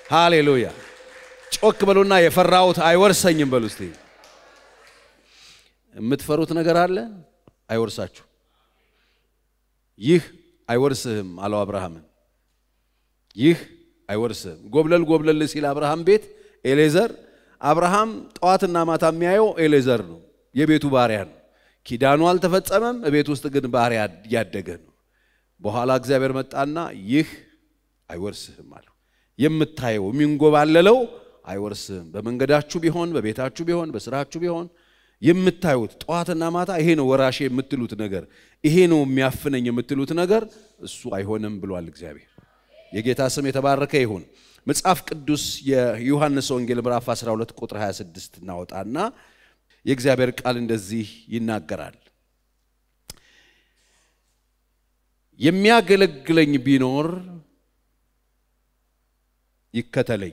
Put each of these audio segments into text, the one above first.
ሃሌሉያ። ጮክ በሉና የፈራሁት አይወርሰኝም በሉ እስቲ። የምትፈሩት ነገር አለ አይወርሳችሁ። ይህ አይወርስህም አለው አብርሃምን። ይህ አይወርስህም። ጎብለል ጎብለል ሲል አብርሃም ቤት ኤሌዘር አብርሃም ጠዋትና ማታ የሚያየው ኤሌዘር ነው፣ የቤቱ ባሪያ ነው። ኪዳኑ አልተፈጸመም፣ ቤት ውስጥ ግን ባሪያ እያደገ ነው። በኋላ እግዚአብሔር መጣና ይህ አይወርስህም አለው። የምታየው የሚንጎባለለው አይወርስህም። በመንገዳችሁ ቢሆን በቤታችሁ ቢሆን በስራችሁ ቢሆን የምታዩት ጠዋትና ማታ ይሄ ነው ወራሼ የምትሉት ነገር፣ ይሄ ነው የሚያፍነኝ የምትሉት ነገር እሱ አይሆንም ብሏል እግዚአብሔር። የጌታ ስም የተባረከ ይሁን። መጽሐፍ ቅዱስ የዮሐንስ ወንጌል ምዕራፍ 12 ቁጥር 26 እናወጣና የእግዚአብሔር ቃል እንደዚህ ይናገራል። የሚያገለግለኝ ቢኖር ይከተለኝ፣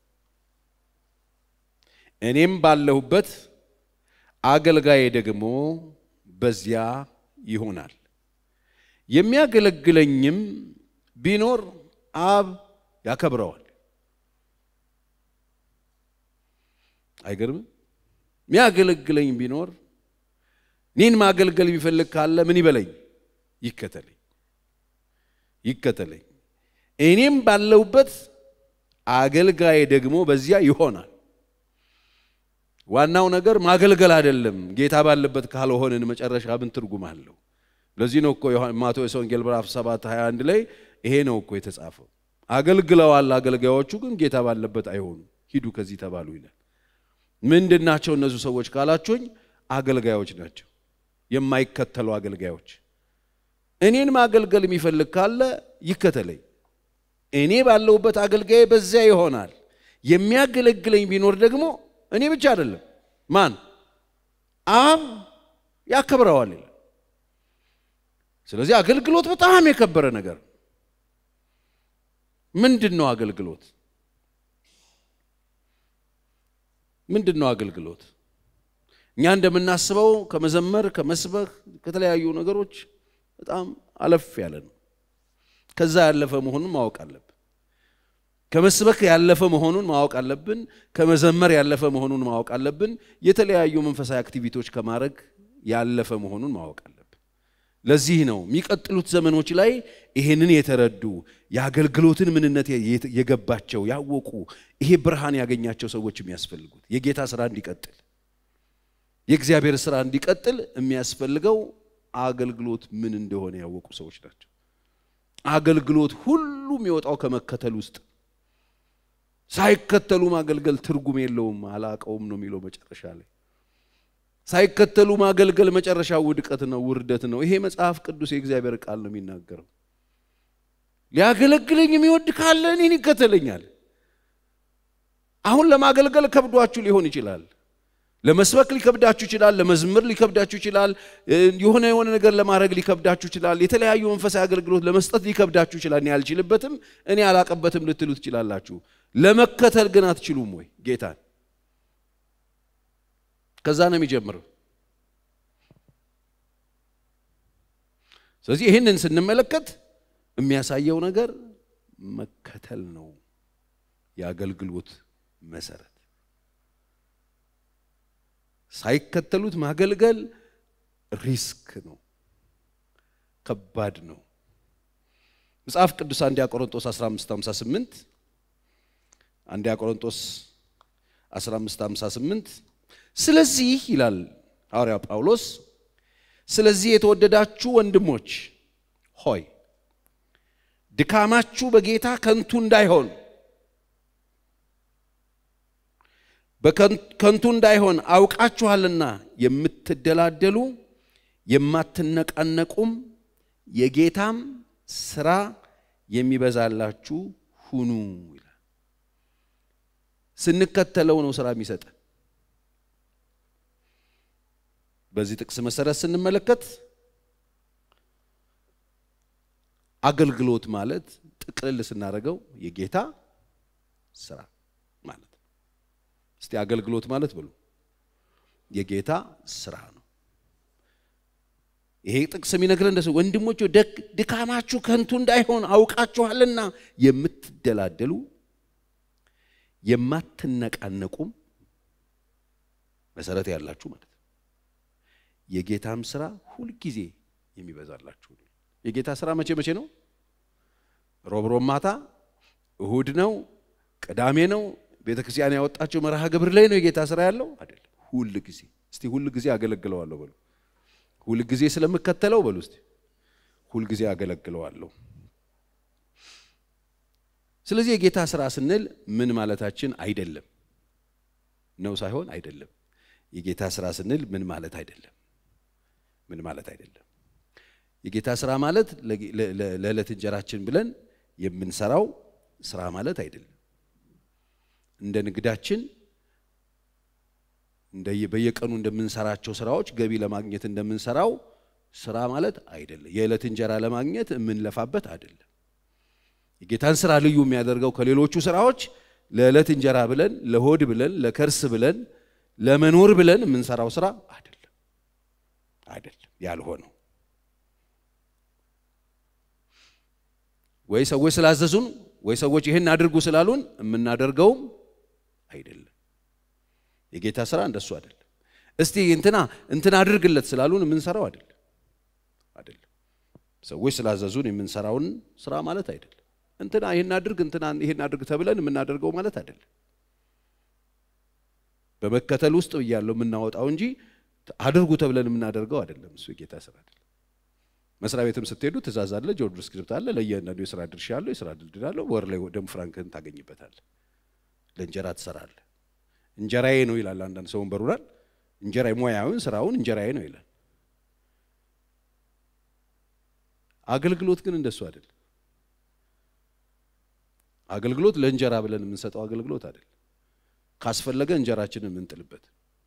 እኔም ባለሁበት አገልጋዬ ደግሞ በዚያ ይሆናል። የሚያገለግለኝም ቢኖር አብ ያከብረዋል። አይገርምም? የሚያገለግለኝ ቢኖር እኔን ማገልገል የሚፈልግ ካለ ምን ይበለኝ? ይከተለኝ ይከተለኝ። እኔም ባለሁበት አገልጋዬ ደግሞ በዚያ ይሆናል። ዋናው ነገር ማገልገል አይደለም። ጌታ ባለበት ካልሆንን መጨረሻ ምን ትርጉም አለው? ለዚህ ነው እኮ ማቴዎስ ወንጌል ምዕራፍ 7 21 ላይ ይሄ ነው እኮ የተጻፈው። አገልግለዋል፣ አገልጋዮቹ ግን ጌታ ባለበት አይሆኑም። ሂዱ ከዚህ ተባሉ ይላል። ምንድን ናቸው እነሱ ሰዎች ካላችሁኝ፣ አገልጋዮች ናቸው፣ የማይከተሉ አገልጋዮች። እኔን ማገልገል የሚፈልግ ካለ ይከተለኝ፣ እኔ ባለሁበት አገልጋዬ በዚያ ይሆናል። የሚያገለግለኝ ቢኖር ደግሞ እኔ ብቻ አይደለም፣ ማን አብ ያከብረዋል ይላል። ስለዚህ አገልግሎት በጣም የከበረ ነገር ምንድን ነው? አገልግሎት ምንድን ነው? አገልግሎት እኛ እንደምናስበው ከመዘመር ከመስበክ ከተለያዩ ነገሮች በጣም አለፍ ያለ ነው። ከዛ ያለፈ መሆኑን ማወቅ አለብን። ከመስበክ ያለፈ መሆኑን ማወቅ አለብን። ከመዘመር ያለፈ መሆኑን ማወቅ አለብን። የተለያዩ መንፈሳዊ አክቲቪቲዎች ከማድረግ ያለፈ መሆኑን ማወቅ አለብን። ለዚህ ነው የሚቀጥሉት ዘመኖች ላይ ይሄንን የተረዱ የአገልግሎትን ምንነት የገባቸው ያወቁ ይሄ ብርሃን ያገኛቸው ሰዎች የሚያስፈልጉት የጌታ ስራ እንዲቀጥል የእግዚአብሔር ስራ እንዲቀጥል የሚያስፈልገው አገልግሎት ምን እንደሆነ ያወቁ ሰዎች ናቸው። አገልግሎት ሁሉ የሚወጣው ከመከተል ውስጥ ሳይከተሉ ማገልገል ትርጉም የለውም። አላቀውም ነው የሚለው መጨረሻ ላይ ሳይከተሉ ማገልገል መጨረሻ ውድቀት ነው፣ ውርደት ነው። ይሄ መጽሐፍ ቅዱስ የእግዚአብሔር ቃል ነው የሚናገረው። ሊያገለግለኝ የሚወድ ካለ እኔን ይከተለኛል። አሁን ለማገልገል ከብዷችሁ ሊሆን ይችላል። ለመስበክ ሊከብዳችሁ ይችላል። ለመዝምር ሊከብዳችሁ ይችላል። የሆነ የሆነ ነገር ለማድረግ ሊከብዳችሁ ይችላል። የተለያዩ መንፈሳዊ አገልግሎት ለመስጠት ሊከብዳችሁ ይችላል። እኔ አልችልበትም፣ እኔ አላቀበትም ልትሉ ትችላላችሁ። ለመከተል ግን አትችሉም ወይ ጌታን? ከዛ ነው የሚጀምረው። ስለዚህ ይህንን ስንመለከት የሚያሳየው ነገር መከተል ነው የአገልግሎት መሰረት። ሳይከተሉት ማገልገል ሪስክ ነው፣ ከባድ ነው። መጽሐፍ ቅዱስ አንደኛ ቆሮንጦስ 1558 አንደኛ ቆሮንጦስ 1558 ስለዚህ ይላል ሐዋርያ ጳውሎስ፣ ስለዚህ የተወደዳችሁ ወንድሞች ሆይ ድካማችሁ በጌታ ከንቱ እንዳይሆን በከንቱ እንዳይሆን አውቃችኋልና የምትደላደሉ የማትነቃነቁም የጌታም ስራ የሚበዛላችሁ ሁኑ ይላል። ስንከተለው ነው ስራ የሚሰጠን። በዚህ ጥቅስ መሰረት ስንመለከት አገልግሎት ማለት ጥቅልል ስናደርገው የጌታ ስራ ማለት ነው። እስቲ አገልግሎት ማለት ብሉ የጌታ ስራ ነው። ይሄ ጥቅስ የሚነግረን እንደሱ ወንድሞች ድካማችሁ ከንቱ እንዳይሆን አውቃችኋልና የምትደላደሉ የማትነቃነቁም መሰረት ያላችሁ ማለት ነው። የጌታም ስራ ሁልጊዜ የሚበዛላችሁ ነው። የጌታ ስራ መቼ መቼ ነው? ሮብ ሮብ ማታ፣ እሁድ ነው፣ ቅዳሜ ነው። ቤተ ክርስቲያን ያወጣቸው መርሃ ግብር ላይ ነው የጌታ ስራ ያለው አይደለም። ሁል ጊዜ እስቲ ሁል ጊዜ አገለግለዋለሁ በሉ። ሁል ጊዜ ስለምከተለው በሉ እስቲ ሁል ጊዜ አገለግለዋለሁ። ስለዚህ የጌታ ስራ ስንል ምን ማለታችን አይደለም ነው ሳይሆን አይደለም። የጌታ ስራ ስንል ምን ማለት አይደለም ምን ማለት አይደለም። የጌታ ስራ ማለት ለዕለት እንጀራችን ብለን የምንሰራው ስራ ማለት አይደለም። እንደ ንግዳችን በየቀኑ እንደምንሰራቸው ስራዎች ገቢ ለማግኘት እንደምንሰራው ስራ ማለት አይደለም። የዕለት እንጀራ ለማግኘት የምንለፋበት አይደለም። የጌታን ስራ ልዩ የሚያደርገው ከሌሎቹ ስራዎች ለዕለት እንጀራ ብለን፣ ለሆድ ብለን፣ ለከርስ ብለን፣ ለመኖር ብለን የምንሰራው ስራ አይደለም አይደለም ያልሆነው ወይ ሰዎች ስላዘዙን ወይ ሰዎች ይህን አድርጉ ስላሉን የምናደርገውም አይደለም። የጌታ ስራ እንደሱ አይደለም። እስቲ እንትና እንትና አድርግለት ስላሉን የምንሰራው አይደለም አይደለም። ሰዎች ስላዘዙን የምንሰራውን ስራ ማለት አይደለም። እንትና ይህን አድርግ እንትና ይህን አድርግ ተብለን የምናደርገው ማለት አይደለም። በመከተል ውስጥ እያለው የምናወጣው እንጂ አድርጉ ተብለን የምናደርገው አይደለም። እሱ የጌታ ስራ አይደለም። መስሪያ ቤትም ስትሄዱ ትእዛዝ አለ፣ ጆብ ስክሪፕት አለ፣ ለእያንዳንዱ የስራ ድርሻ አለው፣ የስራ ድልድል አለው። ወር ላይ ደሞ ፍራንክህን ታገኝበታለህ። ለእንጀራ ትሰራለህ። እንጀራዬ ነው ይላል አንዳንድ ሰውን በሩራል እንጀራ ሙያውን ስራውን እንጀራዬ ነው ይላል። አገልግሎት ግን እንደሱ አይደል። አገልግሎት ለእንጀራ ብለን የምንሰጠው አገልግሎት አይደል። ካስፈለገ እንጀራችንን የምንጥልበት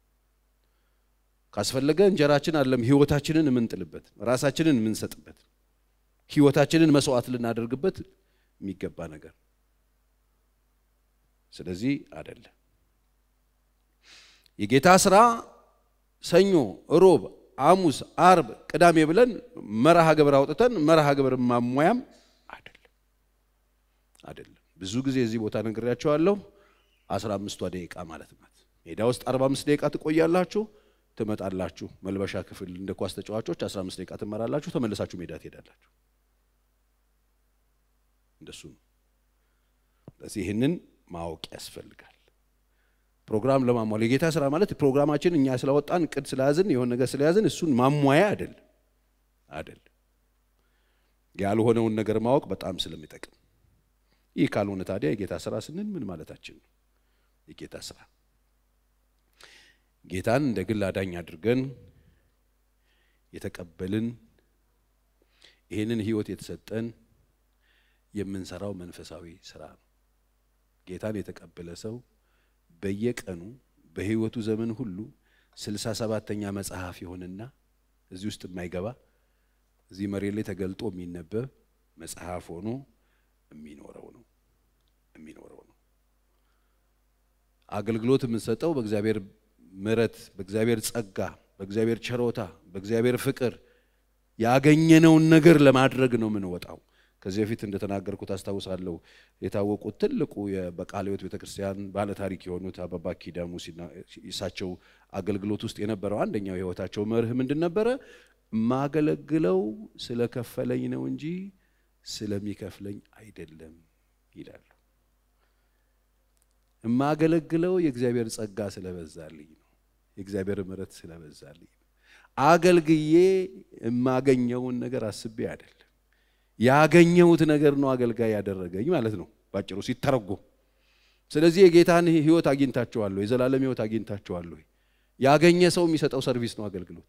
ካስፈለገ እንጀራችን አለም ህይወታችንን የምንጥልበት ራሳችንን የምንሰጥበት ህይወታችንን መስዋዕት ልናደርግበት የሚገባ ነገር ስለዚህ አይደለም። የጌታ ስራ ሰኞ፣ ሮብ፣ ሐሙስ፣ አርብ፣ ቅዳሜ ብለን መርሃ ግብር አውጥተን መርሃ ግብር ማሟያም አይደለም አይደለም። ብዙ ጊዜ እዚህ ቦታ ነግሬያቸዋለሁ። አስራ አምስቷ ደቂቃ ማለት ናት። ሜዳ ውስጥ አርባ አምስት ደቂቃ ትቆያላችሁ፣ ትመጣላችሁ። መልበሻ ክፍል እንደ ኳስ ተጫዋቾች አስራ አምስት ደቂቃ ትመራላችሁ፣ ተመልሳችሁ ሜዳ ትሄዳላችሁ። እንደሱ ነው። ስለዚህ ይህንን ማወቅ ያስፈልጋል። ፕሮግራም ለማሟል የጌታ ስራ ማለት ፕሮግራማችን እኛ ስላወጣን እቅድ ስለያዝን የሆነ ነገር ስለያዝን እሱን ማሟያ አይደለም አይደለም። ያልሆነውን ነገር ማወቅ በጣም ስለሚጠቅም ይህ ካልሆነ ታዲያ የጌታ ስራ ስንል ምን ማለታችን ነው? የጌታ ስራ ጌታን እንደ ግል አዳኝ አድርገን የተቀበልን ይህንን ህይወት የተሰጠን የምንሰራው መንፈሳዊ ስራ ነው። ጌታን የተቀበለ ሰው በየቀኑ በህይወቱ ዘመን ሁሉ ስልሳ ሰባተኛ መጽሐፍ ይሆንና እዚህ ውስጥ የማይገባ እዚህ መሬት ላይ ተገልጦ የሚነበብ መጽሐፍ ሆኖ የሚኖረው ነው የሚኖረው ነው። አገልግሎት የምንሰጠው በእግዚአብሔር ምሕረት፣ በእግዚአብሔር ጸጋ፣ በእግዚአብሔር ቸሮታ፣ በእግዚአብሔር ፍቅር ያገኘነውን ነገር ለማድረግ ነው የምንወጣው። ከዚህ በፊት እንደተናገርኩት አስታውሳለሁ። የታወቁት ትልቁ በቃለ ሕይወት ቤተክርስቲያን ባለ ታሪክ የሆኑት አባባ ኪዳሙ እሳቸው አገልግሎት ውስጥ የነበረው አንደኛው የህይወታቸው መርህ ምንድን ነበረ? ማገለግለው ስለከፈለኝ ነው እንጂ ስለሚከፍለኝ አይደለም ይላሉ። የማገለግለው የእግዚአብሔር ጸጋ ስለበዛልኝ ነው፣ የእግዚአብሔር ምሕረት ስለበዛልኝ ነው። አገልግዬ የማገኘውን ነገር አስቤ አይደለም። ያገኘሁት ነገር ነው አገልጋይ ያደረገኝ ማለት ነው ባጭሩ ሲተረጎም። ስለዚህ የጌታን ህይወት አግኝታችኋል ወይ? የዘላለም ህይወት አግኝታችኋል ወይ? ያገኘ ሰው የሚሰጠው ሰርቪስ ነው አገልግሎት።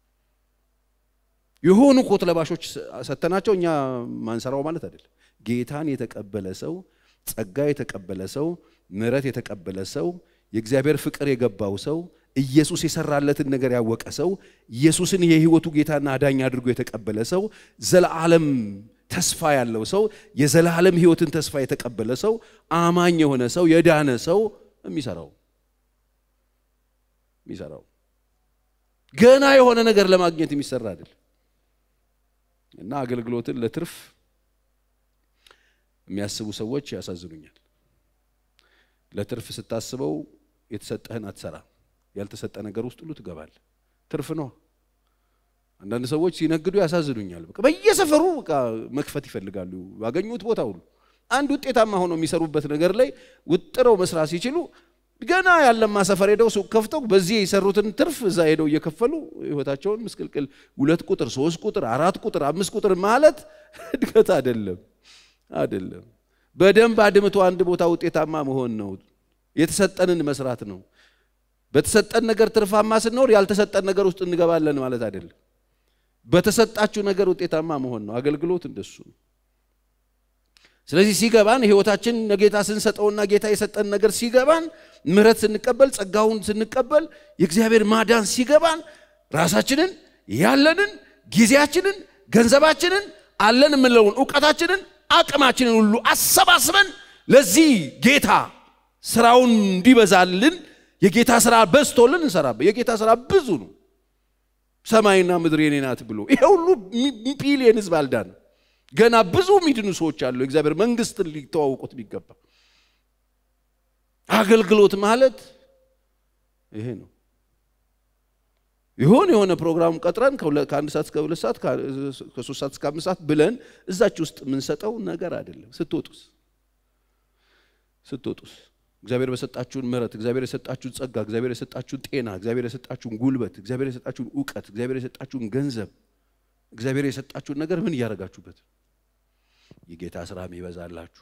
የሆኑ ኮት ለባሾች ሰተናቸው እኛ ማንሰራው ማለት አይደለም። ጌታን የተቀበለ ሰው፣ ጸጋ የተቀበለ ሰው፣ ምሕረት የተቀበለ ሰው፣ የእግዚአብሔር ፍቅር የገባው ሰው፣ ኢየሱስ የሰራለትን ነገር ያወቀ ሰው፣ ኢየሱስን የህይወቱ ጌታና አዳኝ አድርጎ የተቀበለ ሰው፣ ዘላለም ተስፋ ያለው ሰው፣ የዘላለም ህይወትን ተስፋ የተቀበለ ሰው፣ አማኝ የሆነ ሰው፣ የዳነ ሰው የሚሰራው የሚሰራው ገና የሆነ ነገር ለማግኘት የሚሰራ አይደለም። እና አገልግሎትን ለትርፍ የሚያስቡ ሰዎች ያሳዝኑኛል። ለትርፍ ስታስበው የተሰጠህን አትሰራ። ያልተሰጠ ነገር ውስጥ ሁሉ ትገባል። ትርፍ ነው። አንዳንድ ሰዎች ሲነግዱ ያሳዝኑኛል። በቃ በየሰፈሩ በቃ መክፈት ይፈልጋሉ ባገኙት ቦታ ሁሉ። አንድ ውጤታማ ሆነው የሚሰሩበት ነገር ላይ ውጥረው መስራት ሲችሉ ገና ያለማ ሰፈር ሄደው ሱቅ ከፍተው በዚህ የሰሩትን ትርፍ እዛ ሄደው እየከፈሉ ህይወታቸውን ምስቅልቅል ሁለት ቁጥር፣ ሶስት ቁጥር፣ አራት ቁጥር፣ አምስት ቁጥር ማለት እድገት አይደለም አይደለም። በደንብ አድምቶ አንድ ቦታ ውጤታማ መሆን ነው። የተሰጠንን መስራት ነው። በተሰጠን ነገር ትርፋማ ስንኖር ያልተሰጠን ነገር ውስጥ እንገባለን ማለት አይደለም። በተሰጣችሁ ነገር ውጤታማ መሆን ነው። አገልግሎት እንደሱ ነው። ስለዚህ ሲገባን ህይወታችን ለጌታ ስንሰጠውና ጌታ የሰጠን ነገር ሲገባን ምሕረት ስንቀበል ጸጋውን ስንቀበል የእግዚአብሔር ማዳን ሲገባን ራሳችንን ያለንን ጊዜያችንን ገንዘባችንን አለን የምንለውን እውቀታችንን አቅማችንን ሁሉ አሰባስበን ለዚህ ጌታ ስራውን እንዲበዛልን የጌታ ስራ በዝቶልን እንሰራበት። የጌታ ስራ ብዙ ነው። ሰማይና ምድር የኔ ናት ብሎ ይሄ ሁሉ ቢሊየን ህዝብ አልዳን ገና ብዙ ሚድኑ ሰዎች አሉ። የእግዚአብሔር መንግስትን ሊተዋውቁት ቢገባ አገልግሎት ማለት ይሄ ነው። ይሆን የሆነ ፕሮግራም ቀጥረን ከአንድ ሰዓት እስከ ሁለት ሰዓት ከሶስት ሰዓት እስከ አምስት ሰዓት ብለን እዛች ውስጥ የምንሰጠው ነገር አይደለም። ስትወጡስ ስትወጡስ እግዚአብሔር በሰጣችሁን ምሕረት፣ እግዚአብሔር የሰጣችሁን ጸጋ፣ እግዚአብሔር የሰጣችሁን ጤና፣ እግዚአብሔር የሰጣችሁን ጉልበት፣ እግዚአብሔር የሰጣችሁን እውቀት፣ እግዚአብሔር የሰጣችሁን ገንዘብ፣ እግዚአብሔር የሰጣችሁን ነገር ምን እያደረጋችሁበት? የጌታ ስራ ይበዛላችሁ።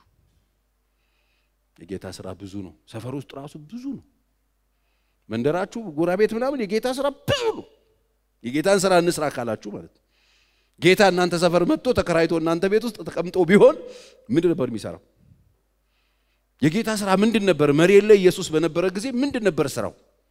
የጌታ ስራ ብዙ ነው። ሰፈር ውስጥ ራሱ ብዙ ነው። መንደራችሁ፣ ጎረቤት ምናምን የጌታ ስራ ብዙ ነው። የጌታን ስራ እንስራ ካላችሁ ማለት ነው። ጌታ እናንተ ሰፈር መጥቶ ተከራይቶ እናንተ ቤት ውስጥ ተቀምጦ ቢሆን ምንድን ነበር የሚሰራው? የጌታ ስራ ምንድን ነበር? መሬት ላይ ኢየሱስ በነበረ ጊዜ ምንድን ነበር ስራው?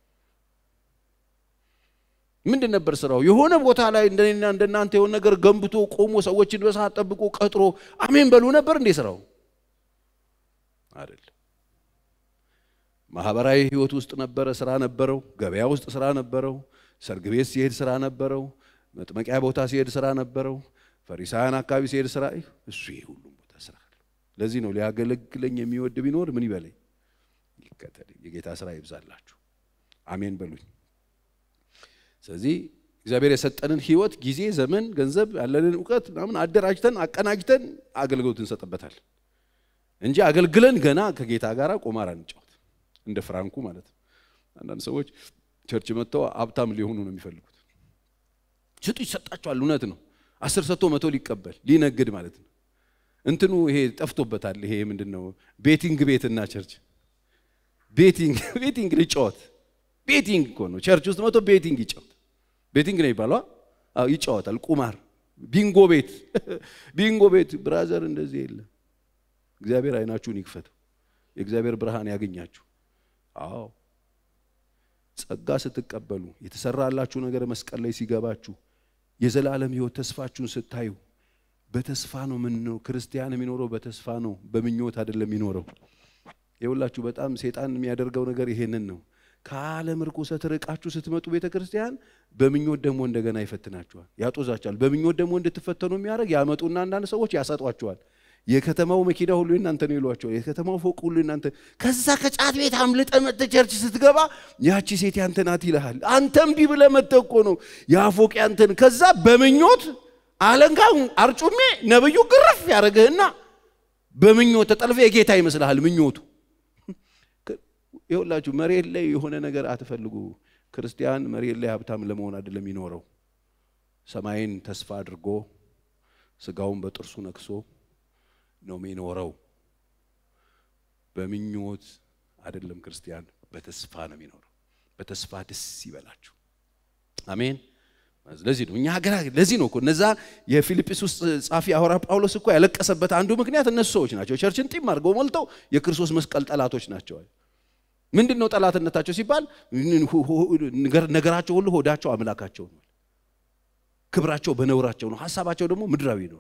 ምንድን ነበር ስራው? የሆነ ቦታ ላይ እንደኔና እንደናንተ የሆነ ነገር ገንብቶ ቆሞ ሰዎችን በሰዓት ጠብቆ ቀጥሮ አሜን በሉ ነበር እንዴ ስራው? አይደለም። ማህበራዊ ህይወት ውስጥ ነበረ፣ ስራ ነበረው። ገበያ ውስጥ ስራ ነበረው። ሰርግ ቤት ሲሄድ ስራ ነበረው። መጥመቂያ ቦታ ሲሄድ ስራ ነበረው። ፈሪሳውያን አካባቢ ሲሄድ ስራ እሱ ይሄ ሁሉም ቦታ ስራ ለዚህ ነው ሊያገለግለኝ የሚወድ ቢኖር ምን ይበለኝ ይከተለኝ። የጌታ ስራ ይብዛላችሁ። አሜን በሉኝ። ስለዚህ እግዚአብሔር የሰጠንን ህይወት፣ ጊዜ፣ ዘመን፣ ገንዘብ ያለንን እውቀት ምናምን አደራጅተን አቀናጅተን አገልግሎት እንሰጥበታል እንጂ አገልግለን ገና ከጌታ ጋር ቁማር አንጫወት። እንደ ፍራንኩ ማለት ነው። አንዳንድ ሰዎች ቸርች መጥተው ሀብታም ሊሆኑ ነው የሚፈልጉት። ስጡ ይሰጣቸዋል። እውነት ነው። አስር ሰጥቶ መቶ ሊቀበል ሊነግድ ማለት ነው። እንትኑ ይሄ ጠፍቶበታል። ይሄ ምንድን ነው? ቤቲንግ ቤትና ቸርች ቤቲንግ ቤቲንግ ሊጫወት ቤቲንግ እኮ ነው። ቸርች ውስጥ መቶ ቤቲንግ ይጫወት ቤቲንግ ነው ይባሏ። አዎ ይጫወታል። ቁማር፣ ቢንጎ ቤት ቢንጎ ቤት ብራዘር፣ እንደዚህ የለም። እግዚአብሔር አይናችሁን ይክፈተው። የእግዚአብሔር ብርሃን ያገኛችሁ። አዎ ጸጋ ስትቀበሉ የተሰራላችሁ ነገር መስቀል ላይ ሲገባችሁ የዘላለም ሕይወት ተስፋችሁን ስታዩ በተስፋ ነው። ምን ነው ክርስቲያን የሚኖረው በተስፋ ነው፣ በምኞት አይደለም የሚኖረው። የሁላችሁ በጣም ሴጣን የሚያደርገው ነገር ይሄንን ነው። ከዓለም ርኩሰት ርቃችሁ ስትመጡ ቤተ ክርስቲያን በምኞት ደግሞ እንደገና ይፈትናችኋል፣ ያጦዛችኋል። በምኞት ደግሞ እንድትፈተኑ የሚያደርግ ያመጡና አንዳንድ ሰዎች ያሰጧችኋል። የከተማው መኪና ሁሉ እናንተ ነው ይሏቸዋል። የከተማው ፎቅ ሁሉ እናንተ። ከዛ ከጫት ቤት አምልጠ መጥተ ቸርች ስትገባ ያቺ ሴት ያንተ ናት ይልሃል። አንተም ቢ ብለህ መጥተህ እኮ ነው ያ ፎቅ ያንተን። ከዛ በምኞት አለንጋ አርጩሜ ነብዩ ግርፍ ያደረግህና በምኞት ተጠልፈ የጌታ ይመስልሃል ምኞቱ። ይኸውላችሁ መሬት ላይ የሆነ ነገር አትፈልጉ። ክርስቲያን መሬት ላይ ሀብታም ለመሆን አይደለም የሚኖረው። ሰማይን ተስፋ አድርጎ ስጋውን በጥርሱ ነክሶ ነው የሚኖረው። በምኞት አይደለም ክርስቲያን፣ በተስፋ ነው የሚኖረው። በተስፋ ደስ ይበላችሁ። አሜን። ለዚህ ነው እኛ ሀገር ለዚህ ነው እኮ እነዛ የፊልጵስዩስ ጻፊ ሐዋርያ ጳውሎስ እኮ ያለቀሰበት አንዱ ምክንያት እነሱ ሰዎች ናቸው። ቸርችን ጢም አድርገው ሞልተው የክርስቶስ መስቀል ጠላቶች ናቸው። ምንድን ነው ጠላትነታቸው ሲባል ነገራቸው ሁሉ ሆዳቸው አምላካቸው ነው። ክብራቸው በነውራቸው ነው። ሀሳባቸው ደግሞ ምድራዊ ነው።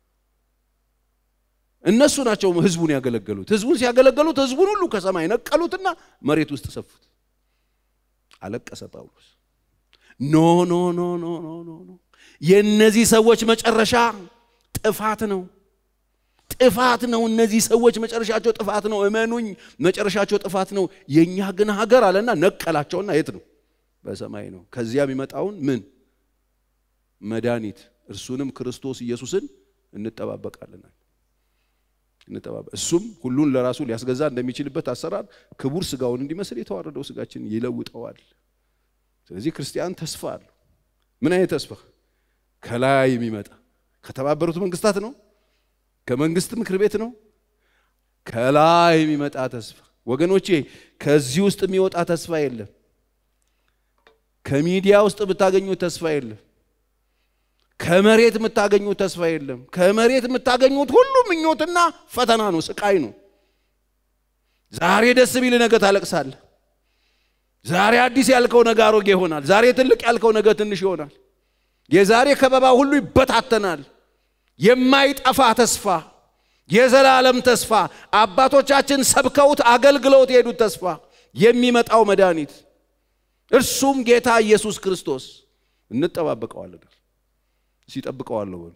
እነሱ ናቸው ህዝቡን ያገለገሉት። ህዝቡን ሲያገለገሉት ህዝቡን ሁሉ ከሰማይ ነቀሉትና መሬት ውስጥ ሰፉት። አለቀሰ ጳውሎስ። ኖ ኖ ኖ ኖ ኖ ኖ የእነዚህ ሰዎች መጨረሻ ጥፋት ነው። ጥፋት ነው። እነዚህ ሰዎች መጨረሻቸው ጥፋት ነው። እመኑኝ፣ መጨረሻቸው ጥፋት ነው። የእኛ ግን ሀገር አለና ነቀላቸውና የት ነው? በሰማይ ነው። ከዚያ የሚመጣውን ምን መድኃኒት እርሱንም ክርስቶስ ኢየሱስን እንጠባበቃለናል። እሱም ሁሉን ለራሱ ሊያስገዛ እንደሚችልበት አሰራር ክቡር ስጋውን እንዲመስል የተዋረደው ስጋችን ይለውጠዋል። ስለዚህ ክርስቲያን ተስፋ አለው። ምን አይነት ተስፋ? ከላይ የሚመጣ ከተባበሩት መንግስታት ነው? ከመንግስት ምክር ቤት ነው? ከላይ የሚመጣ ተስፋ ወገኖቼ፣ ከዚህ ውስጥ የሚወጣ ተስፋ የለም። ከሚዲያ ውስጥ የምታገኙት ተስፋ የለም። ከመሬት የምታገኙት ተስፋ የለም። ከመሬት የምታገኙት ሁሉ ምኞትና ፈተና ነው፣ ስቃይ ነው። ዛሬ ደስ ቢል ነገ ታለቅሳለህ። ዛሬ አዲስ ያልከው ነገ አሮጌ ይሆናል። ዛሬ ትልቅ ያልከው ነገ ትንሽ ይሆናል። የዛሬ ከበባ ሁሉ ይበታተናል። የማይጠፋ ተስፋ፣ የዘላለም ተስፋ፣ አባቶቻችን ሰብከውት አገልግለውት የሄዱት ተስፋ፣ የሚመጣው መድኃኒት እርሱም ጌታ ኢየሱስ ክርስቶስ እንጠባበቀዋለን። ሲጠብቀዋለሁ በሉ።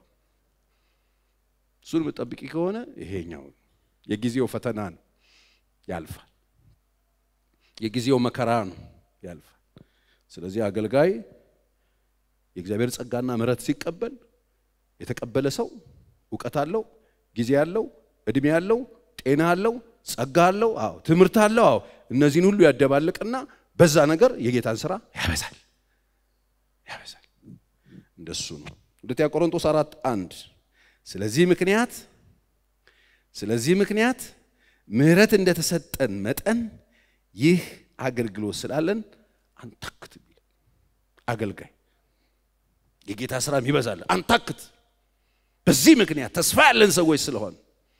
እሱን የምጠብቂ ከሆነ ይሄኛው የጊዜው ፈተና ነው፣ ያልፋል። የጊዜው መከራ ነው፣ ያልፋል። ስለዚህ አገልጋይ የእግዚአብሔር ጸጋና ምሕረት ሲቀበል የተቀበለ ሰው እውቀት አለው፣ ጊዜ አለው፣ እድሜ አለው፣ ጤና አለው፣ ጸጋ አለው፣ አዎ ትምህርት አለው። አዎ እነዚህን ሁሉ ያደባልቅና በዛ ነገር የጌታን ስራ ያበዛል ያበዛል። እንደሱ ነው። ሁለተኛ ቆሮንቶስ አራት አንድ ስለዚህ ምክንያት ስለዚህ ምክንያት ምሕረት እንደተሰጠን መጠን ይህ አገልግሎት ስላለን አንታክት። አገልጋይ የጌታ ስራ ይበዛል፣ አንታክት። በዚህ ምክንያት ተስፋ ያለን ሰዎች ስለሆን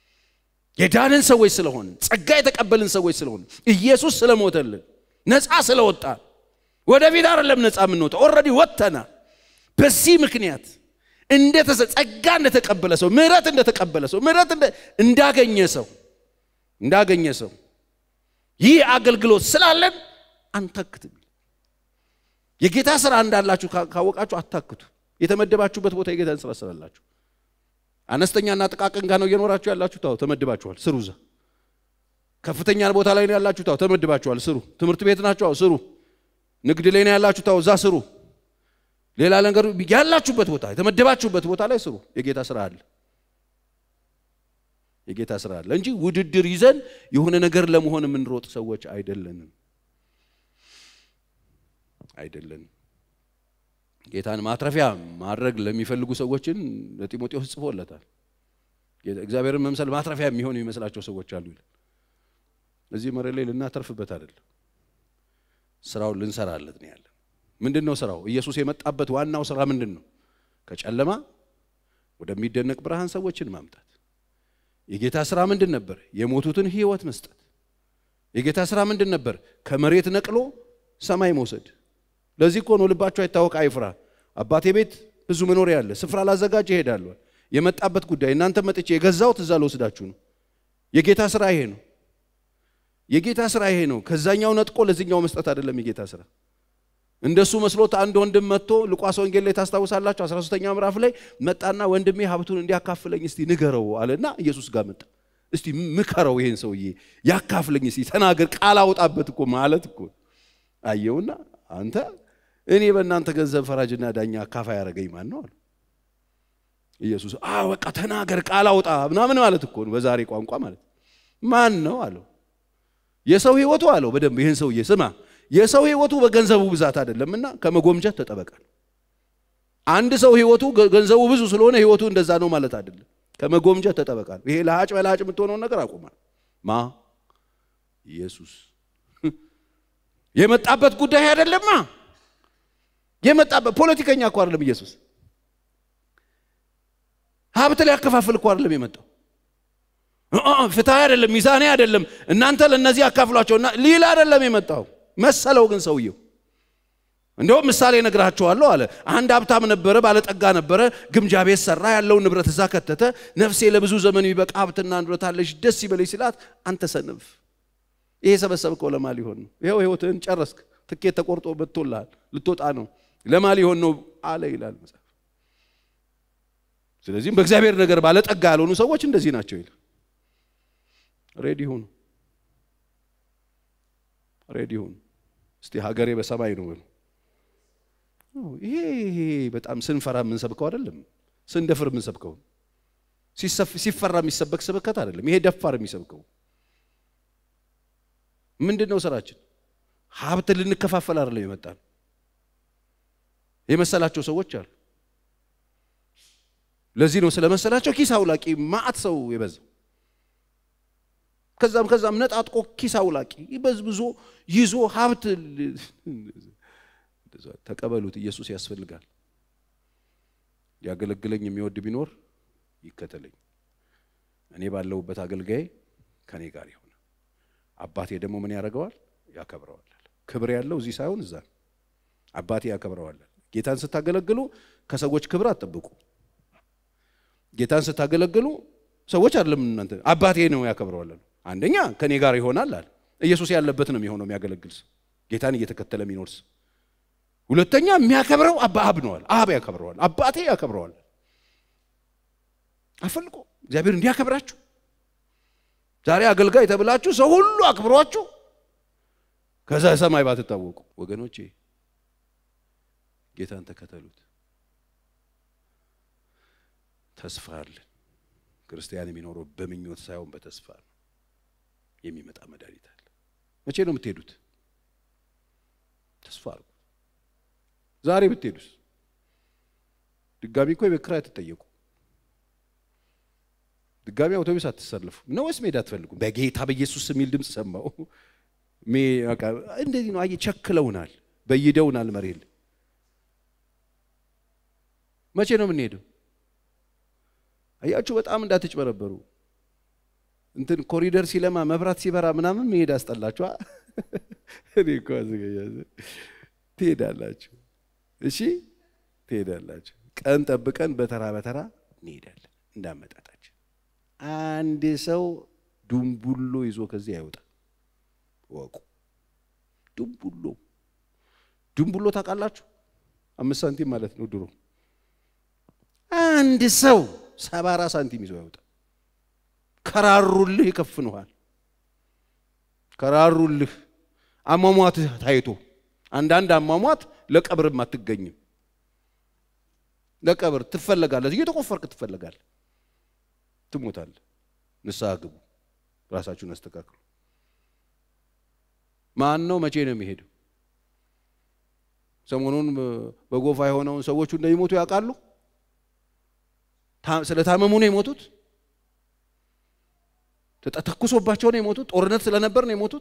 የዳንን ሰዎች ስለሆን ጸጋ የተቀበልን ሰዎች ስለሆን ኢየሱስ ስለሞተልን ነፃ ስለወጣ ወደፊት አይደለም ነፃ የምንወጣው፣ ኦልሬዲ ወጥተናል። በዚህ ምክንያት እንደተሰ ጸጋ እንደተቀበለ ሰው ምሕረት እንደተቀበለ ሰው ምሕረት እንዳገኘ ሰው እንዳገኘ ሰው ይህ አገልግሎት ስላለን አንታክትም። የጌታ ስራ እንዳላችሁ ካወቃችሁ አታክቱ። የተመደባችሁበት ቦታ የጌታን ስራ ስላላችሁ አነስተኛና ጥቃቅን ጋር ነው እየኖራችሁ ያላችሁ። ታው ተመድባችኋል፣ ስሩ። እዛ ከፍተኛ ቦታ ላይ ነው ያላችሁ። ታው ተመድባችኋል፣ ስሩ። ትምህርት ቤት ናችሁ፣ ስሩ። ንግድ ላይ ነው ያላችሁ። ታው እዛ ስሩ። ሌላ ነገር ያላችሁበት ቦታ የተመደባችሁበት ቦታ ላይ ስሩ። የጌታ ስራ አለ፣ የጌታ ስራ አለ እንጂ ውድድር ይዘን የሆነ ነገር ለመሆን የምንሮጥ ሰዎች አይደለንም፣ አይደለንም። ጌታን ማትረፊያ ማድረግ ለሚፈልጉ ሰዎችን ለጢሞቴዎስ ጽፎለታል። እግዚአብሔርን መምሰል ማትረፊያ የሚሆን የሚመስላቸው ሰዎች አሉ ይላል። እዚህ መሬት ላይ ልናተርፍበት አይደለም፣ ስራውን ልንሰራለት ነው ያለን። ምንድን ነው ስራው? ኢየሱስ የመጣበት ዋናው ስራ ምንድን ነው? ከጨለማ ወደሚደነቅ ብርሃን ሰዎችን ማምጣት። የጌታ ስራ ምንድን ነበር? የሞቱትን ህይወት መስጠት። የጌታ ስራ ምንድን ነበር? ከመሬት ነቅሎ ሰማይ መውሰድ። ለዚህ እኮ ነው ልባቸው አይታወቅ አይፍራ። አባቴ ቤት ብዙ መኖሪያ አለ፣ ስፍራ ላዘጋጅ እሄዳለሁ። የመጣበት ጉዳይ እናንተ መጥቼ የገዛሁት እዛ ልወስዳችሁ ነው። የጌታ ስራ ይሄ ነው። የጌታ ስራ ይሄ ነው። ከዛኛው ነጥቆ ለዚህኛው መስጠት አይደለም የጌታ ስራ። እንደሱ መስሎት አንድ ወንድም መጥቶ ሉቃስ ወንጌል ላይ ታስታውሳላችሁ 13ኛው ምዕራፍ ላይ መጣና ወንድሜ ሀብቱን እንዲያካፍለኝ እስቲ ንገረው አለና ኢየሱስ ጋር መጣ። እስቲ ምከረው ይሄን ሰውዬ ያካፍለኝ እስቲ ተናገር፣ ቃል አውጣበት እኮ ማለት እኮ አየውና አንተ እኔ በእናንተ ገንዘብ ፈራጅና ዳኛ አካፋይ ያደረገኝ ማን ነው አለ ኢየሱስ። አ በቃ ተናገር፣ ቃል አውጣ ምናምን ማለት እኮ ነው በዛሬ ቋንቋ ማለት ማን ነው አለው። የሰው ህይወቱ አለው በደንብ ይህን ሰውዬ ስማ የሰው ህይወቱ በገንዘቡ ብዛት አይደለምና ከመጎምጀት ተጠበቃል። አንድ ሰው ህይወቱ ገንዘቡ ብዙ ስለሆነ ህይወቱ እንደዛ ነው ማለት አይደለም። ከመጎምጀት ተጠበቃል። ይሄ ለሀጭ በለሀጭ የምትሆነውን ነገር አቁማል። ማ ኢየሱስ የመጣበት ጉዳይ አይደለማ። የመጣበት ፖለቲከኛ እኮ አይደለም ኢየሱስ። ሀብት ሊያከፋፍል እኮ አይደለም የመጣው። ፍትሐ አይደለም፣ ሚዛኔ አይደለም፣ እናንተ ለእነዚህ ያካፍሏቸውና ሊል አይደለም የመጣው መሰለው ግን ሰውየው እንደውም ምሳሌ ነግራቸዋለሁ አለ። አንድ ሀብታም ነበረ፣ ባለጠጋ ነበረ፣ ግምጃ ቤት ሰራ፣ ያለውን ንብረት እዛ ከተተ። ነፍሴ ለብዙ ዘመን የሚበቃ ሀብትና ንብረት አለሽ፣ ደስ ይበለሽ ሲላት፣ አንተ ሰነፍ፣ ይሄ ሰበሰብከው ለማ ሊሆን ነው? ይኸው ህይወትህን ጨረስክ፣ ትኬት ተቆርጦ መጥቶልሃል፣ ልትወጣ ነው፣ ለማ ሊሆን ነው አለ ይላል መጽሐፍ። ስለዚህም በእግዚአብሔር ነገር ባለጠጋ ያልሆኑ ሰዎች እንደዚህ ናቸው ይላል። ሬዲ ሁኑ፣ ሬዲ ሁኑ። እስቲ ሀገሬ በሰማይ ነው በሉ። ይሄ ይሄ በጣም ስንፈራ የምንሰብከው አይደለም፣ ስንደፍር የምንሰብከው ሲፈራ የሚሰበክ ስብከት አይደለም። ይሄ ደፋር የሚሰብከው ምንድን ነው? ስራችን ሀብት ልንከፋፈል አይደለም የመጣን የመሰላቸው ሰዎች አሉ። ለዚህ ነው ስለመሰላቸው ኪስ አውላቂ ማዕት ሰው የበዛው። ከዛም ከዛም ነጣጥቆ ኪስ አውላቂ በዝብዞ ይዞ ሀብት ተቀበሉት። ኢየሱስ ያስፈልጋል። ሊያገለግለኝ የሚወድ ቢኖር ይከተለኝ፣ እኔ ባለሁበት አገልጋይ ከኔ ጋር ይሆነ፣ አባቴ ደግሞ ምን ያደርገዋል? ያከብረዋል። ክብር ያለው እዚህ ሳይሆን እዛ ነው። አባቴ ያከብረዋል። ጌታን ስታገለግሉ ከሰዎች ክብር አትጠብቁ። ጌታን ስታገለግሉ ሰዎች አይደለም እናንተ አባቴ ነው ያከብረዋል። አንደኛ ከኔ ጋር ይሆናል አለ። ኢየሱስ ያለበት ነው የሚሆነው የሚያገለግል ሰው ጌታን እየተከተለ የሚኖር ሰው። ሁለተኛ የሚያከብረው አባ አብ ነዋል። አብ ያከብረዋል። አባቴ ያከብረዋል። አፈልቆ እግዚአብሔር እንዲያከብራችሁ ዛሬ አገልጋይ ተብላችሁ ሰው ሁሉ አክብሯችሁ ከዛ ሰማይ ባትታወቁ ወገኖቼ ጌታን ተከተሉት። ተስፋ አለን። ክርስቲያን የሚኖረው በምኞት ሳይሆን በተስፋ ነው። የሚመጣ መድኃኒት አለ። መቼ ነው የምትሄዱት? ተስፋ አድርጉ። ዛሬ ብትሄዱስ? ድጋሚ እኮ የቤት ኪራይ አትጠየቁ። ድጋሚ አውቶቡስ አትሰለፉ ነው ወይስ መሄድ አትፈልጉም? በጌታ በኢየሱስ የሚል ድምፅ ሰማው። እንደዚህ ነው። አየህ፣ ቸክለውናል፣ በይደውናል መሬል መቼ ነው የምንሄደው? አያችሁ፣ በጣም እንዳትጭበረበሩ። እንትን ኮሪደር ሲለማ መብራት ሲበራ ምናምን መሄድ አስጠላችኋ። እኔ እኮ አዘገያ ትሄዳላችሁ። እሺ ትሄዳላችሁ። ቀን ጠብቀን በተራ በተራ እንሄዳለን እንዳመጣጣችን። አንድ ሰው ዱምቡሎ ይዞ ከዚህ አይወጣም። ወቁ። ዱምቡሎ ዱምቡሎ ታውቃላችሁ? አምስት ሳንቲም ማለት ነው ድሮ አንድ ሰው ሰባራ ሳንቲም ይዞ ያወጣ። ከራሩልህ ይከፍንሃል። ከራሩልህ አሟሟትህ ታይቶ አንዳንድ አሟሟት ለቀብርም አትገኝም። ለቀብር ትፈለጋለህ፣ እየተቆፈርክ ትፈለጋለህ፣ ትሞታለህ። ንስሐ ግቡ፣ ራሳችሁን አስተካክሉ። ማን ነው መቼ ነው የሚሄደው? ሰሞኑን በጎፋ የሆነውን ሰዎቹ እንደሚሞቱ ያውቃሉ። ስለታመሙ ነው የሞቱት። ተተኩሶባቸው ነው የሞቱት። ጦርነት ስለነበር ነው የሞቱት።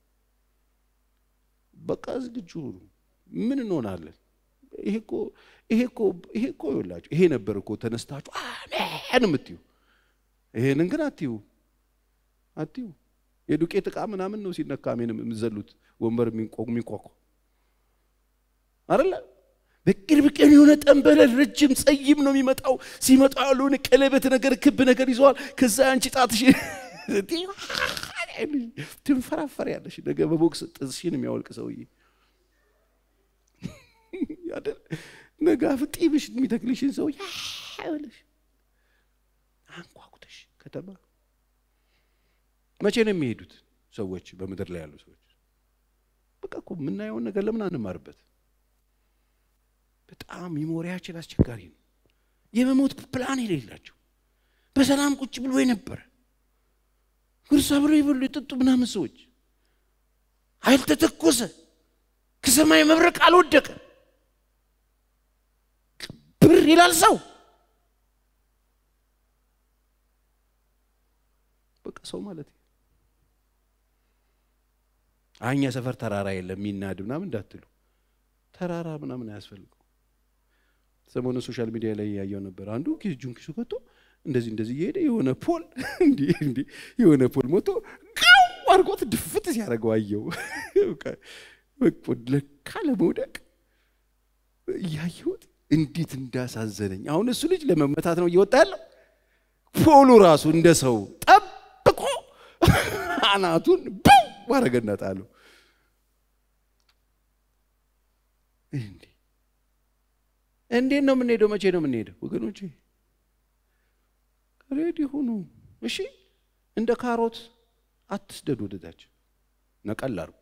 በቃ ዝግጁ ሁኑ። ምን እንሆናለን? ይሄ እኮ ይሄ እኮ ይሄ እኮ ይኸውላችሁ ይሄ ነበር እኮ ተነስታችሁ አሜን የምትዩ። ይሄንን ግን አትዩ አትዩ። የዱቄት ዕቃ ምናምን ነው ሲነካ አሜን የምትዘሉት ወንበር የሚንቋቋ አይደለ? በቅርብ ቀን የሆነ ጠንበለል ረጅም ጸይም ነው የሚመጣው። ሲመጣ ያለውን ቀለበት ነገር ክብ ነገር ይዘዋል። ከዛ አንቺ ጣትሽ ትንፈራፈር ያለሽ ነገ በቦክስ ጥርስሽን የሚያወልቅ ሰውዬ አይደል? ነገ አፍጢብሽ የሚተክልሽን ሰው ያለሽ አንኳኩተሽ ከተማ መቼ ነው የሚሄዱት ሰዎች? በምድር ላይ ያሉ ሰዎች በቃ እኮ የምናየውን ነገር ለምን አንማርበት? በጣም ሚሞሪያችን አስቸጋሪ ነው። የመሞት ፕላን የሌላቸው በሰላም ቁጭ ብሎ የነበረ ጉርሳ ብሎ የበሉ የጠጡ ምናምን ሰዎች ኃይል ተተኮሰ፣ ከሰማይ መብረቅ አልወደቀ፣ ብር ይላል ሰው። በቃ ሰው ማለት አኛ ሰፈር ተራራ የለም የሚናድ ምናምን እንዳትሉ፣ ተራራ ምናምን አያስፈልገው። ሰሞኑ ሶሻል ሚዲያ ላይ ያየው ነበር። አንዱ እጁን ኪሱ ከቶ እንደዚህ እንደዚህ እየሄደ የሆነ ፖል እንዲህ እንዲህ የሆነ ፖል ሞቶ ጋው አድርጎት ድፍት ሲያደርገው አየው። ለካ ለመውደቅ እያየሁት እንዴት እንዳሳዘነኝ። አሁን እሱ ልጅ ለመመታት ነው እየወጣ ያለው። ፖሉ ራሱ እንደ ሰው ጠብቆ አናቱን ቡ ማረገና ጣለው። እንዴ እንዴት ነው የምንሄደው? መቼ ነው የምንሄደው? ወገኖቼ ሬዲ ሁኑ። እሺ እንደ ካሮት አትስደዱ፣ ወደታች ነቀል አድርጉ።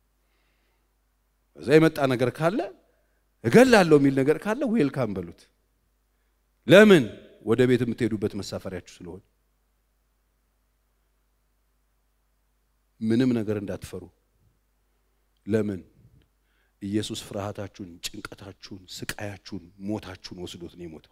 እዛ የመጣ ነገር ካለ እገላለሁ የሚል ነገር ካለ ዌልካም በሉት። ለምን ወደ ቤት የምትሄዱበት መሳፈሪያችሁ ስለሆነ ምንም ነገር እንዳትፈሩ። ለምን ኢየሱስ ፍርሃታችሁን፣ ጭንቀታችሁን፣ ስቃያችሁን፣ ሞታችሁን ወስዶት ነው የሞተው።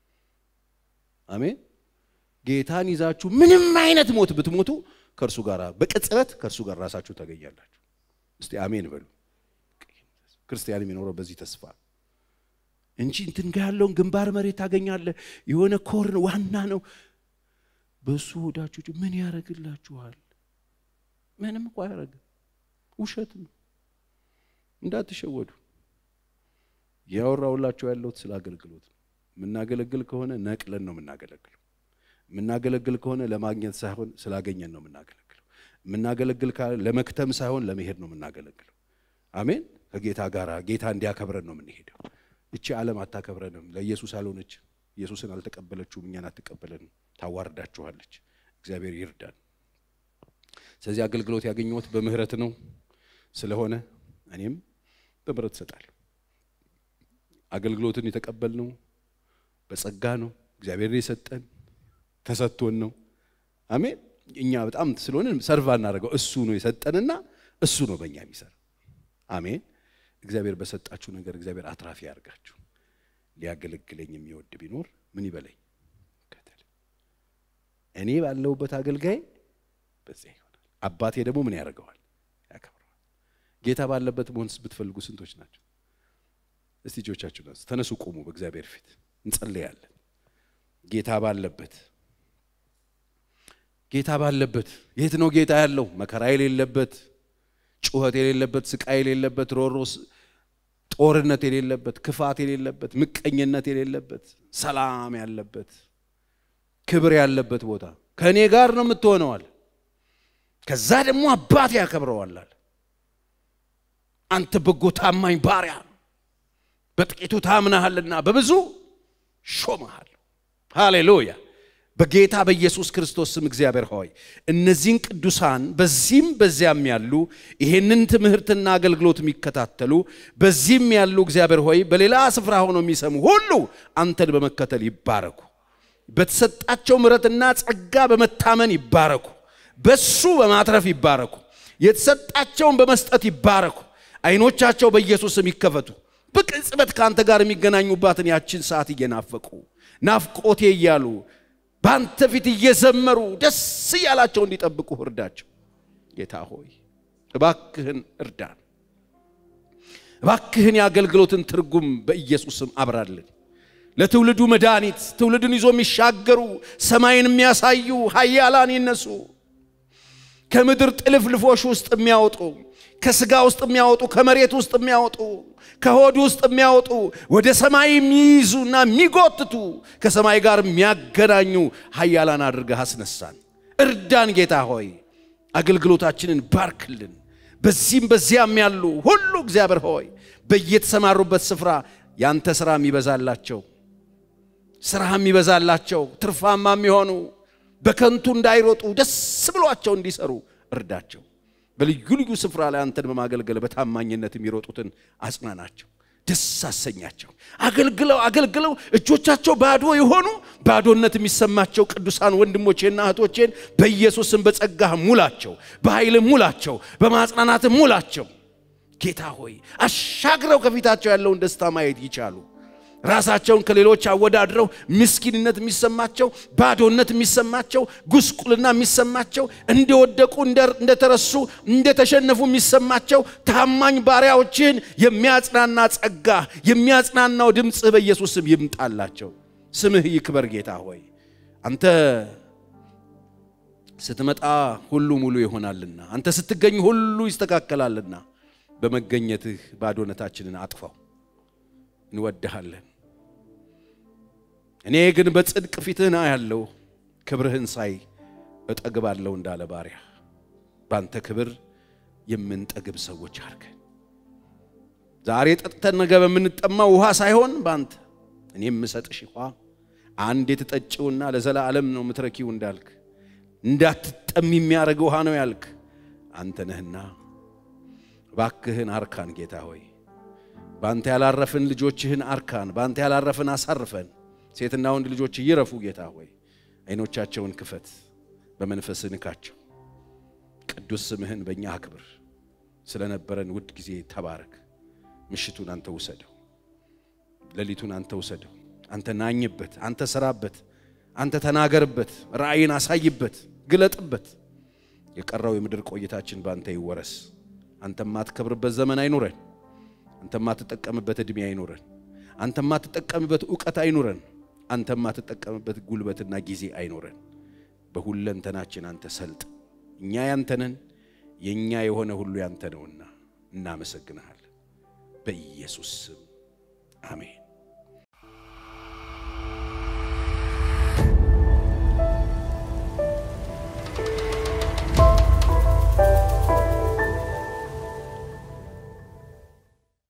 አሜን። ጌታን ይዛችሁ ምንም አይነት ሞት ብትሞቱ ከእርሱ ጋር በቅጽበት ከእርሱ ጋር ራሳችሁ ታገኛላችሁ። እስቲ አሜን በሉ። ክርስቲያን የሚኖረው በዚህ ተስፋ እንጂ እንትን ጋ ያለውን ግንባር መሬት ታገኛለህ። የሆነ ኮርን ዋና ነው። በእሱ ወዳችሁ ምን ያደርግላችኋል? ምንም እኮ አያደርግም። ውሸት ነው። እንዳትሸወዱ። ያወራውላችሁ ያለሁት ስለ አገልግሎት ነው። የምናገለግል ከሆነ ነቅለን ነው የምናገለግለው። የምናገለግል ከሆነ ለማግኘት ሳይሆን ስላገኘን ነው የምናገለግለው። የምናገለግል ለመክተም ሳይሆን ለመሄድ ነው የምናገለግለው። አሜን። ከጌታ ጋር ጌታ እንዲያከብረን ነው የምንሄደው። እቺ ዓለም አታከብረንም። ለኢየሱስ አልሆነች። ኢየሱስን አልተቀበለችውም። እኛን አትቀበለንም። ታዋርዳችኋለች። እግዚአብሔር ይርዳን። ስለዚህ አገልግሎት ያገኘሁት በምህረት ነው ስለሆነ እኔም በምህረት እሰጣለሁ። አገልግሎትን የተቀበልነው በጸጋ ነው። እግዚአብሔር የሰጠን ተሰጥቶን ነው። አሜን። እኛ በጣም ስለሆነ ሰርቫ እናደርገው እሱ ነው የሰጠንና እሱ ነው በእኛ የሚሰራ። አሜን። እግዚአብሔር በሰጣችሁ ነገር እግዚአብሔር አትራፊ ያርጋችሁ። ሊያገለግለኝ የሚወድ ቢኖር ምን ይበለኝ ከተል እኔ ባለሁበት አገልጋይ በዚያ ይሆናል። አባቴ ደግሞ ምን ያደርገዋል? ያከብረዋል። ጌታ ባለበት መሆን ብትፈልጉ ስንቶች ናቸው? እስቲ እጆቻችሁ ተነሱ፣ ቁሙ። በእግዚአብሔር ፊት እንጸልያለን። ጌታ ባለበት ጌታ ባለበት የት ነው ጌታ ያለው? መከራ የሌለበት ጩኸት የሌለበት ስቃይ የሌለበት ሮሮስ ጦርነት የሌለበት ክፋት የሌለበት ምቀኝነት የሌለበት ሰላም ያለበት ክብር ያለበት ቦታ ከእኔ ጋር ነው የምትሆነዋል። ከዛ ደግሞ አባት ያከብረዋላል። አንተ በጎ ታማኝ ባሪያ በጥቂቱ ታምናሃልና በብዙ ሾመሃል። ሃሌሉያ። በጌታ በኢየሱስ ክርስቶስ ስም እግዚአብሔር ሆይ እነዚህን ቅዱሳን በዚህም በዚያም ያሉ ይሄንን ትምህርትና አገልግሎት የሚከታተሉ በዚህም ያሉ እግዚአብሔር ሆይ በሌላ ስፍራ ሆነው የሚሰሙ ሁሉ አንተን በመከተል ይባረኩ። በተሰጣቸው ምሕረትና ጸጋ በመታመን ይባረኩ። በሱ በማትረፍ ይባረኩ። የተሰጣቸውን በመስጠት ይባረኩ። አይኖቻቸው በኢየሱስ ስም ይከፈቱ። በቅጽበት ከአንተ ጋር የሚገናኙባትን ያችን ሰዓት እየናፈቁ ናፍቆቴ እያሉ በአንተ ፊት እየዘመሩ ደስ እያላቸው እንዲጠብቁ እርዳቸው። ጌታ ሆይ እባክህን እርዳን። እባክህን የአገልግሎትን ትርጉም በኢየሱስም አብራልን። ለትውልዱ መድኃኒት ትውልድን ይዞ የሚሻገሩ ሰማይን የሚያሳዩ ኃያላን ይነሱ። ከምድር ጥልፍልፎች ውስጥ የሚያወጡ ከስጋ ውስጥ የሚያወጡ ከመሬት ውስጥ የሚያወጡ ከሆድ ውስጥ የሚያወጡ ወደ ሰማይ የሚይዙና የሚጎትቱ ከሰማይ ጋር የሚያገናኙ ኃያላን አድርገህ አስነሳን። እርዳን ጌታ ሆይ አገልግሎታችንን ባርክልን። በዚህም በዚያም ያሉ ሁሉ እግዚአብሔር ሆይ በየተሰማሩበት ስፍራ ያንተ ሥራ የሚበዛላቸው ሥራ የሚበዛላቸው ትርፋማ የሚሆኑ በከንቱ እንዳይሮጡ ደስ ብሏቸው እንዲሰሩ እርዳቸው። በልዩ ልዩ ስፍራ ላይ አንተን በማገልገል በታማኝነት የሚሮጡትን አጽናናቸው፣ ደስ አሰኛቸው። አገልግለው አገልግለው እጆቻቸው ባዶ የሆኑ ባዶነት የሚሰማቸው ቅዱሳን ወንድሞቼና እህቶቼን በኢየሱስም በጸጋህ ሙላቸው፣ በኃይል ሙላቸው፣ በማጽናናት ሙላቸው። ጌታ ሆይ አሻግረው ከፊታቸው ያለውን ደስታ ማየት ይቻሉ። ራሳቸውን ከሌሎች አወዳድረው ምስኪንነት የሚሰማቸው ባዶነት የሚሰማቸው ጉስቁልና የሚሰማቸው እንደወደቁ እንደተረሱ እንደተሸነፉ የሚሰማቸው ታማኝ ባሪያዎችን የሚያጽናና ጸጋ የሚያጽናናው ድምፅህ በኢየሱስ ስም ይምጣላቸው። ስምህ ይክበር ጌታ ሆይ አንተ ስትመጣ ሁሉ ሙሉ ይሆናልና አንተ ስትገኝ ሁሉ ይስተካከላልና በመገኘትህ ባዶነታችንን አጥፋው። እንወድሃለን። እኔ ግን በጽድቅ ፊትህን አያለሁ፣ ክብርህን ሳይ እጠግባለሁ እንዳለ ባሪያ ባንተ ክብር የምንጠግብ ሰዎች አድርገን ዛሬ ጠጥተን ነገ በምንጠማው ውሃ ሳይሆን ባንተ እኔ የምሰጥሽ ውሃ አንድ የተጠጪውና ለዘላለም ነው ምትረኪው እንዳልክ እንዳትጠሚ የሚያደርግ ውሃ ነው ያልክ አንተ ነህና ባክህን አርካን ጌታ ሆይ በአንተ ያላረፍን ልጆችህን አርካን፣ በአንተ ያላረፍን አሳርፈን። ሴትና ወንድ ልጆች ይረፉ ጌታ ሆይ ዓይኖቻቸውን ክፈት፣ በመንፈስህ ንካቸው። ቅዱስ ስምህን በእኛ አክብር። ስለነበረን ውድ ጊዜ ተባረክ። ምሽቱን አንተ ውሰደው፣ ሌሊቱን አንተ ውሰደው። አንተ ናኝበት፣ አንተ ስራበት፣ አንተ ተናገርበት፣ ራእይን አሳይበት፣ ግለጥበት። የቀረው የምድር ቆይታችን በአንተ ይወረስ። አንተ የማትከብርበት ዘመን አይኑረን። አንተ የማትጠቀምበት ዕድሜ አይኑረን። አንተ የማትጠቀምበት እውቀት አይኑረን። አንተ የማትጠቀምበት ጉልበትና ጊዜ አይኑረን። በሁለንተናችን አንተ ሰልጥ። እኛ ያንተነን፣ የእኛ የሆነ ሁሉ ያንተ ነውና እናመሰግንሃለን። በኢየሱስ ስም አሜን።